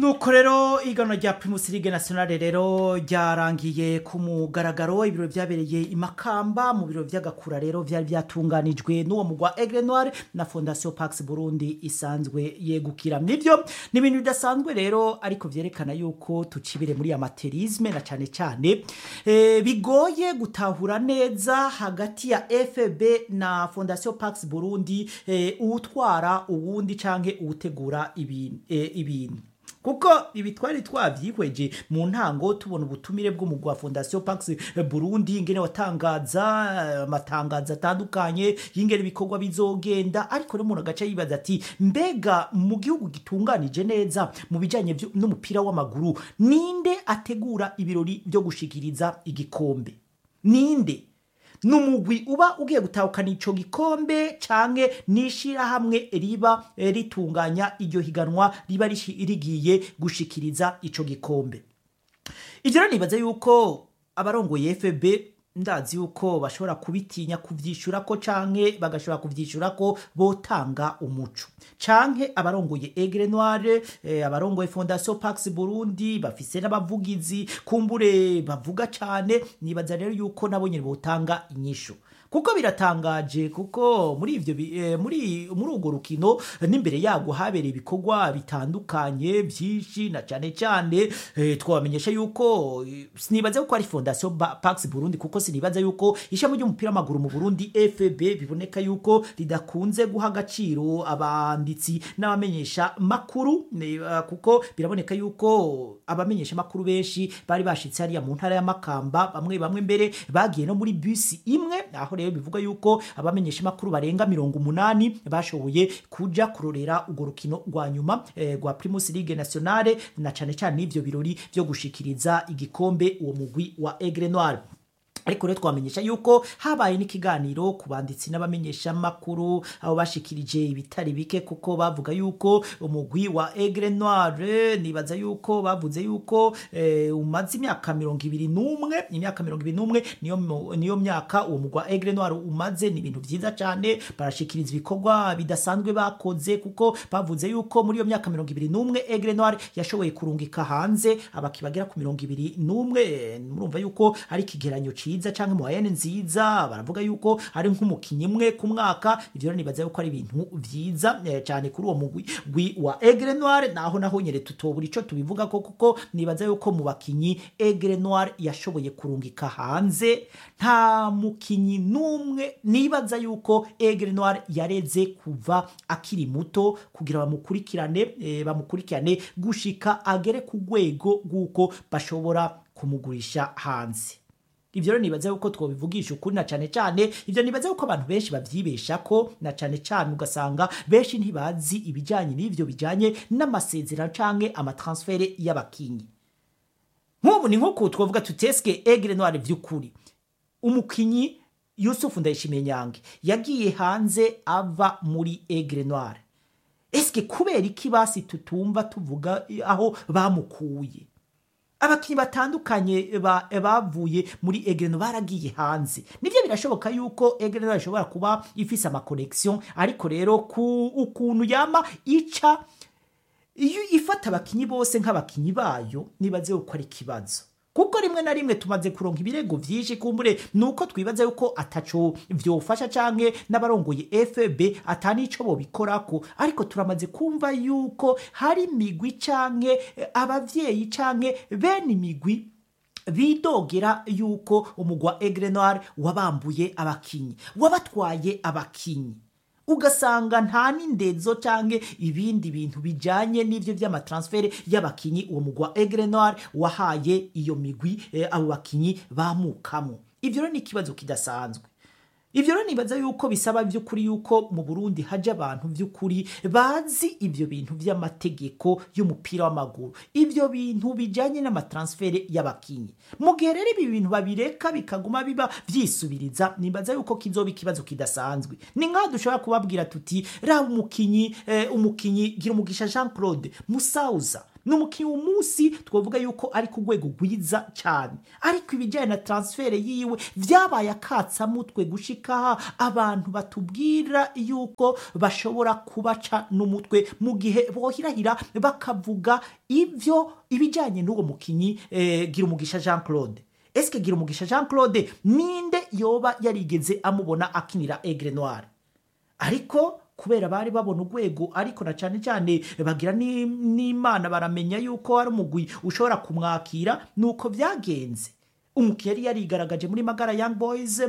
nuko rero iganwa rya primus ligue nationale rero ryarangiye ku mugaragaro ibiro vyabereye imakamba mu biro vy'agakura rero vyari vyatunganijwe n'uwo mugwa aigle noir na fondation pax burundi isanzwe yegukira nivyo ni ibintu bidasanzwe rero ariko vyerekana yuko tucibire muri amaterisme na cane cane e, bigoye gutahura neza hagati ya fb na fondation pax burundi e, uwutwara uwundi canke uwutegura ibintu e, ibintu kuko ibi twari twavyihweje mu ntango tubona ubutumire bw'umugwi wa fondation pax burundi ingene watangaza amatangazo atandukanye y'ingene ibikorwa bizogenda ariko rero umuntu agaca yibaza ati mbega mu gihugu gitunganije neza mu bijanye vyo- n'umupira w'amaguru ninde ategura ibirori vyo gushikiriza igikombe ninde numugwi uba ugiye gutahukana ico gikombe canke n'ishirahamwe riba eh, ritunganya iryo higanwa riba rishi- rigiye gushikiriza ico gikombe ivyo rero nibaza yuko abarongoye fb ndazi yuko bashobora kubitinya kuvyishurako canke bagashobora kuvyishurako botanga umuco canke abarongoye egre noire eh, abarongoye fondation pax burundi bafise n'abavugizi kumbure bavuga cane nibaza rero yuko nabo nyene botanga inyishu kuko biratangaje kuko muri ivyo bi- eh, muri muri urwo rukino n'imbere yago habereye ibikorwa bitandukanye byinshi na cane cane eh, twabamenyesha yuko eh, sinibaza yuko ari fondation Ba- pax burundi kuko sinibaza yuko ishami ry'umupira w'amaguru mu burundi fb biboneka yuko ridakunze guha agaciro abanditsi n'abamenyesha makuru ne- eh, kuko biraboneka yuko abamenyesha makuru benshi bari bashitse hariya mu ntara ya makamba bamwe bamwe mbere bagiye no muri bisi imwe aho rero bivuga yuko abamenyesha makuru barenga mirongo umunani bashoboye kuja kurorera urwo rukino rwa nyuma eh, rwa primus ligue nationale na cane cane n'ivyo birori vyo gushikiriza igikombe uwo mugwi wa aigle noir ariko rero twamenyesha yuko habaye n'ikiganiro ku banditsi n'abamenyesha makuru aho bashikirije ibitari bike kuko bavuga yuko umugwi wa Aigle Noire nibaza yuko bavuze yuko eh, umaze imyaka mirongo ibiri n'umwe imyaka mirongo ibiri n'umwe niyo mu- niyo myaka uwo mugwi wa Aigle Noire umaze ni ibintu vyiza cane barashikiriza ibikorwa bidasanzwe bakoze kuko bavuze yuko muri iyo myaka mirongo ibiri n'umwe Aigle Noire yashoboye kurungika hanze abaki bagera ku mirongo ibiri n'umwe eh, murumva yuko ari ikigeranyo ciza canke moyenne nziza baravuga yuko ari nk'umukinyi umwe ku mwaka ivyo rero nibaza yuko ari ibintu vyiza eh, cane kuri uwo mugwi gwi wa Aigle Noire naho naho nyere tutobura ico tubivuga ko kuko nibaza yuko mu bakinyi Aigle Noire yashoboye kurungika hanze nta mukinyi n'umwe nibaza yuko Aigle Noire yareze kuva akiri muto kugira bamukurikirane eh, bamukurikirane gushika agere ku rwego rw'uko bashobora kumugurisha hanze ivyo rero nibaza yuko twobivugisha ukuri na cane cane ivyo nibaza yuko abantu benshi bavyibeshako na cane cane ugasanga benshi ntibazi ibijanye n'ivyo bijanye n'amasezerano canke amatransfere y'abakinyi nk'ubu ni nk'uko twavuga tuteske egre noire vy'ukuri umukinyi yusufu ndayishimiye nyange yagiye hanze ava muri egre noire eske kubera iki basi tutumva tuvuga aho bamukuye abakinyi batandukanye ba- bavuye muri egreno baragiye hanze nivyo birashoboka yuko egreno ishobora kuba ifise amakonexion ariko rero ku ukuntu yama ica iyo ifata abakinyi bose nk'abakinyi bayo nibaze yuko ari ikibazo kuko rimwe na rimwe tumaze kuronka ibirego vyinshi kumbure nuko twibaza yuko ataco vyofasha canke n'abarongoye fb atanico bobikorako ariko turamaze kumva yuko hari imigwi canke eh, abavyeyi canke bene imigwi bidogera yuko umugwa Aigle Noir wabambuye abakinyi wabatwaye abakinyi ugasanga nta n'indezo canke ibindi bintu bijanye n'ivyo vy'amatransfere y'abakinyi uwo mugwa Aigle Noir wahaye iyo migwi eh, abo bakinyi bamukamo ivyo rero ni ikibazo kidasanzwe ivyo rero nibaza yuko bisaba vy'ukuri yuko mu burundi haje abantu vy'ukuri bazi ivyo bintu vy'amategeko y'umupira w'amaguru ivyo bintu bijanye n'amatransfere y'abakinyi mu gihe rero ibi bintu babireka bikaguma biba vyisubiriza nibaza yuko kizoba ikibazo kidasanzwe ni nk'aho dushobora kubabwira tuti raba umukinyi eh, umukinyi gira umugisha jean claude musauza ni umukinnyi umunsi twavuga yuko ari ku rwego rwiza cyane ariko ibijyanye na transfert yiwe byabaye akatsamutwe gushika abantu batubwira yuko bashobora kubaca n'umutwe mu gihe bohirahira bakavuga ibyo ibijyanye n'uwo mukinnyi eh, gira umugisha jean claude esike gira umugisha jean claude ninde yoba yarigeze amubona akinira egre noire ariko kubera bari babona urwego ariko na cyane cyane bagira ni- n'imana baramenya yuko hari umugwi ushobora kumwakira nuko byagenze umukinnyi yari yarigaragaje muri magara young boys